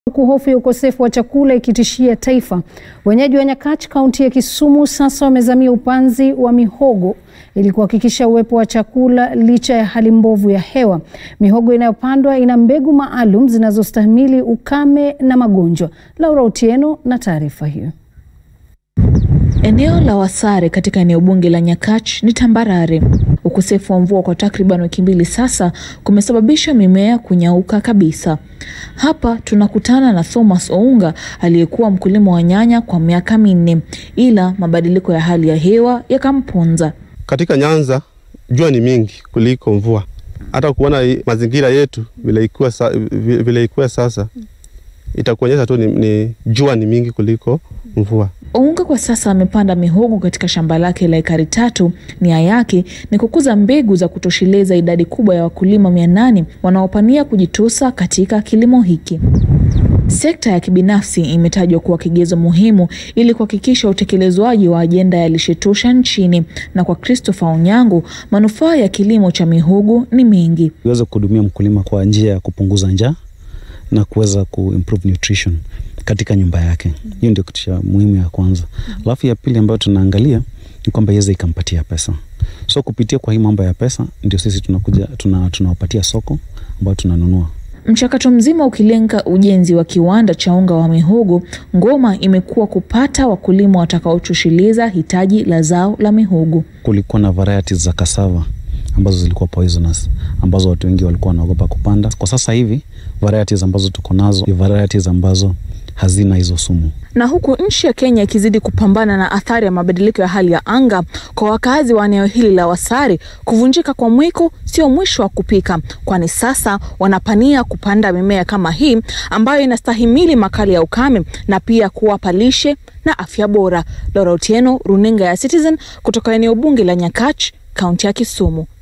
huku hofu ya ukosefu wa chakula ikitishia taifa. Wenyeji wa Nyakach, kaunti ya Kisumu, sasa wamezamia upanzi wa mihogo ili kuhakikisha uwepo wa chakula licha ya hali mbovu ya hewa. Mihogo inayopandwa ina mbegu maalum zinazostahimili ukame na magonjwa. Laura Otieno na taarifa hiyo. Eneo la Wasare katika eneo bunge la Nyakach ni tambarare. Ukosefu wa mvua kwa takriban wiki mbili sasa kumesababisha mimea kunyauka kabisa. Hapa tunakutana na Thomas Ounga aliyekuwa mkulima wa nyanya kwa miaka minne, ila mabadiliko ya hali ya hewa yakamponza. Katika Nyanza jua ni mingi kuliko mvua. Hata kuona mazingira yetu vile ikuwa sa, vile ikuwa sasa itakuonyesha tu ni, ni jua ni mingi kuliko mvua. Ounga kwa sasa amepanda mihogo katika shamba lake la ekari tatu. Nia yake ni kukuza mbegu za kutosheleza idadi kubwa ya wakulima mia nane wanaopania kujitosa katika kilimo hiki. Sekta ya kibinafsi imetajwa kuwa kigezo muhimu ili kuhakikisha utekelezwaji wa ajenda ya lishe tosha nchini, na kwa Christopher Onyango, manufaa ya kilimo cha mihogo ni mengi. Iweze kuhudumia mkulima kwa njia ya kupunguza njaa na kuweza kuimprove nutrition katika nyumba yake. Hiyo ndio kitu cha muhimu ya kwanza. Alafu ya pili ambayo tunaangalia ni kwamba iweze ikampatia pesa. So kupitia kwa hii mambo ya pesa ndio sisi tunakuja tuna, tunawapatia soko ambayo tunanunua. Mchakato mzima ukilenga ujenzi wa kiwanda cha unga wa mihogo, ngoma imekuwa kupata wakulima watakaotosheleza hitaji la zao la mihogo. Kulikuwa na varieties za cassava ambazo zilikuwa poisonous ambazo watu wengi walikuwa wanaogopa kupanda. Kwa sasa hivi varieties ambazo tuko nazo ni varieties ambazo hazina hizo sumu. Na huku nchi ya Kenya ikizidi kupambana na athari ya mabadiliko ya hali ya anga, kwa wakazi wa eneo hili la Wasare, kuvunjika kwa mwiko sio mwisho wa kupika, kwani sasa wanapania kupanda mimea kama hii ambayo inastahimili makali ya ukame na pia kuwapa lishe na afya bora. Laura Otieno, runinga ya Citizen kutoka eneo bunge la Nyakach, kaunti ya Kisumu.